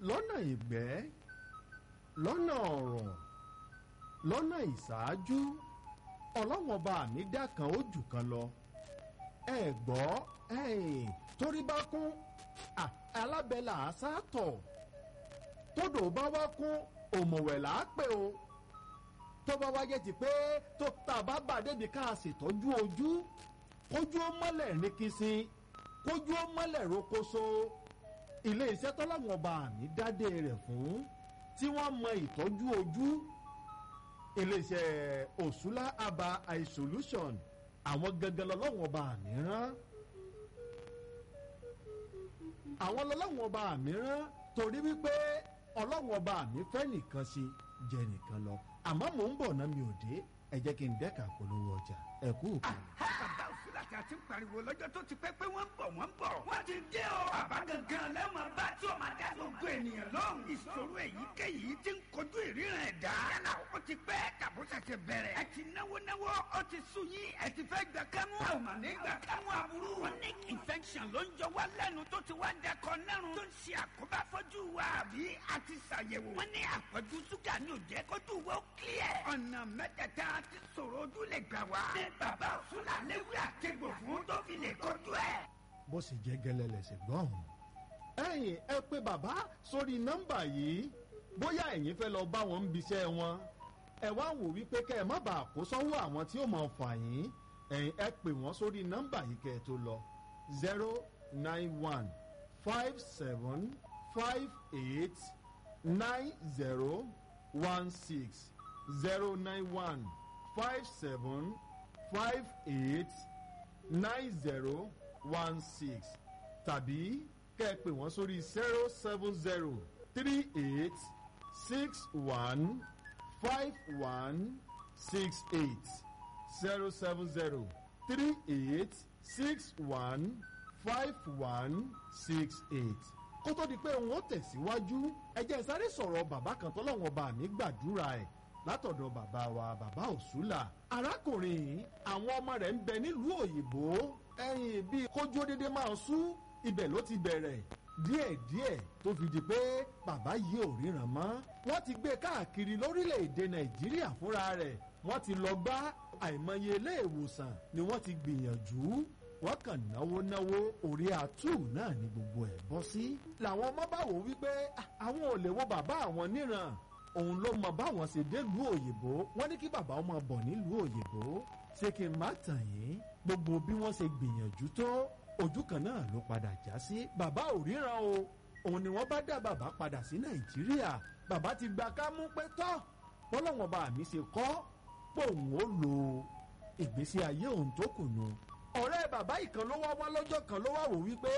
lọ́nà ìgbẹ́ lọ́nà ọ̀rọ̀ lọ́nà ìṣáájú ọlọ́wọ́n ọba mi dá kan ó jù kan lọ ẹ gbọ́ ẹ̀yìn torí bá kún alábẹ́là àṣàtọ̀ tódò bá wá kún òmùwẹ̀ là á pè o tó bá wáyé ti pé tó tá a bá bà débi ká a ṣètọ́jú ojú kójú ó mọ́lẹ̀ ní kìsìn kójú ó mọ́lẹ̀ rokoṣo ilé iṣẹ́ tọ́láwọn ọba àmì dádé rẹ̀ fún tí wọ́n mọ ìtọ́jú ojú ilé iṣẹ́ òṣùlá aba eye solution àwọn gangan lọ́lọ́wọ́n ọba àmì rán àwọn lọ́lọ́wọ́n ọba àmì rán torí wípé ọlọ́wọ́n ọba àmì fẹ́ nìkan ṣe jẹ nìkan lọ àmọ́ mò ń bọ̀ náà mi ò dé ẹ jẹ́ kí n dẹ́ka polówó ọjà ẹ kú òkú. bàbá òsínlàtì àti pariwo lọ́jọ́ tó ti pẹ́ pé wọ́n ń bọ̀ wọ́n ń bọ̀. wọ́n ti dé o. bàbá gangan lẹ́mọ̀ bá tí o máa dá gbogbo ènìyàn lóhùn. ìṣòro èyíkéyìí ti ń kojú ìríran ẹ̀dá. yálà ó ti pẹ́ tàbó ṣẹ̀ṣẹ̀ bẹ̀rẹ̀. ẹ ti náwó náwó ó ti sú yín ẹ ti fẹ́ gbà kámú. a ò mà ní gbà kámú aburú. chronic infection ló ń jọ wá lẹ́nu tó ti wá dẹkọ nẹ́rùn. tó ń ṣe àkóbá fọ́jú wa àbí a ti ṣàyẹ̀wò. wọ́n ní àpọ̀jù ṣúgà ní òjẹ́ kójú wo clear. ọ̀nà mẹ́tẹ̀ẹ̀ta ti sọ̀rọ̀ ojú lè gbà wá. ní bàbá òṣùlà léwu àtẹ̀gbò fún tó fi lè kojú ẹ̀. bó sì jẹ́ gẹ́lẹ́ lẹ̀sẹ̀ gbọ́n. ẹ̀yin ẹ pé bàbá sórí nọ́mbà yìí bóyá ẹ̀yin fẹ́ lọ bá wọn ń biṣẹ́ wọn ẹ wá wò wípé kẹ́ ẹ má bàa kó sọ́wọ́ àwọn tí ó mọ̀ fà yín ẹ̀yin ẹ pè wọ́n sórí nọ́mbà yìí kẹ́ ẹ tó lọ zero nine one five seven five eight nine zero one six zero nine one five seven five eight nine zero one six tàbí kẹ́ ẹ pè wọ́n sórí zero seven zero three eight six one five one six eight zero seven zero three eight six one five one six eight kó tó di pé wọ́n tẹ̀síwájú ẹ jẹ́ sáré sọ̀rọ̀ bàbá kan tọ́lọ́wọ́n bá mi gbàdúrà ẹ̀ látọ̀dọ̀ bàbá wa bàbá òṣùlà arákùnrin yìí àwọn ọmọ rẹ̀ ń bẹ nílùú òyìnbó ẹ̀yìn bíi kójú dédé máa sú ibẹ̀ ló ti bẹ̀rẹ̀ díẹ̀díẹ̀ tó fi di pé bàbá yìí ò ríran mọ́ wọ́n ti gbé káàkiri lórílẹ̀‐èdè nàìjíríà fúnra rẹ̀ wọ́n ti lọ gbá àìmọye ilé ìwòsàn ni wọ́n ti gbìyànjú wọ́n kàn náwó náwó orí àtú náà ni gbogbo ẹ̀ bọ́ sí. làwọn ọmọ bá wò wípé àwọn ò lè wo bàbá àwọn níran òun ló mọ báwọn ṣe délùú òyìnbó wọ́n ní kí bàbá ọmọ bọ̀ nílùú òyìnbó ṣé kí n má tàn yín gbogbo bí wọ́n ṣe gbìyànjú tó ojú kan náà ló padà já sí bàbá ò ríran o òun ni wọ́n bá dá bàbá padà sí nàìjíríà bàbá ti gba kámú pé tọ́ bọ́lọ́wọ́n bá mi ṣe kọ́ pòun ó lo ìgbésí ayé òun tó kù nù ọ̀rẹ́ bàbá ìkan ló wá wá lọ́jọ́ kan ló wá wò wípé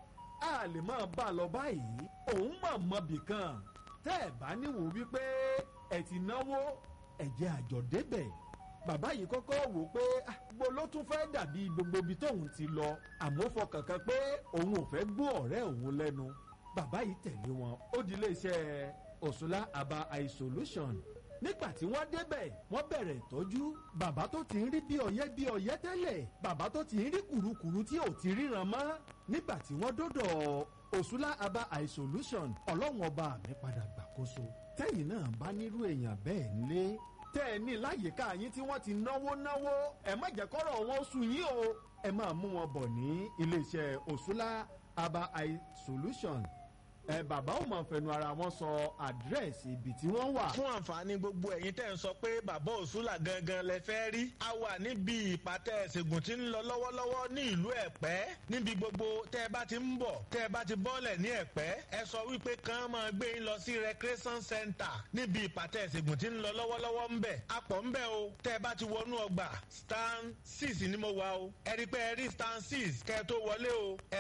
a lè máa bá a lọ báyìí òun mọ̀ mọ́bì kan tẹ́ ẹ̀ bá níwò wípé ẹ̀ ti náwó ẹ̀jẹ̀ àjọ débẹ̀ bàbá yìí kọ́kọ́ wò pé gbogbo ló tún fẹ́ dàbí gbogbo ibi tóun ti lọ àmọ́ fọkàn kan pé òun ò fẹ́ gbọ́ ọ̀rẹ́ òun lẹ́nu bàbá yìí tẹ̀lé wọn ó di iléeṣẹ́ òṣùlá aba eye solution nígbà tí wọ́n débẹ̀ wọ́n bẹ̀rẹ̀ ìtọ́jú bàbá tó ti ń rí bí ọ̀yẹ́ bí ọ̀yẹ́ tẹ́lẹ̀ bàbá tó ti ń rí kùrukùru tí ò ti ríran mọ́ nígbà tí wọ́n dọ́dọ̀ òṣùlá aba eye solution ọlọ́run ọba mi padà gbàkóso tẹ́yìn náà bá nírú èèyàn bẹ́ẹ̀ nílé tẹ́ ẹ ní láyìíká yín tí wọ́n ti náwó náwó ẹ má jẹ́ kọ́rọ̀ wọn sùn yín o ẹ máa mú wọn bọ̀ ní iléeṣẹ́ òṣùlá aba eye solution ẹ bàbá ò mọ̀ fẹnu ara wọn sọ àdírẹ́sì ibi tí wọ́n wà. fún àǹfààní gbogbo ẹ̀yin tẹ́ ń sọ pé bàbá òṣùlà gangan lẹ fẹ́ rí a wà níbi ìpàtẹ ìṣègùn tí ń lọ lọ́wọ́lọ́wọ́ ní ìlú ẹ̀pẹ́ níbi gbogbo tẹ́ ẹ bá ti ń bọ̀ tẹ́ ẹ bá ti bọ́lẹ̀ ní ẹ̀pẹ́ ẹ sọ wípé kàn máa gbé yín lọ sí recreation center níbi ìpàtẹ ìṣègùn tí ń lọ lọ́wọ́lọ́wọ́ ń bẹ̀ apọ̀ ń bẹ̀ o tẹ́ ẹ bá ti wọnú ọgbà stand six ni mo wà o ẹ rí pé ẹ rí stand six kẹ́ ẹ tó wọlé o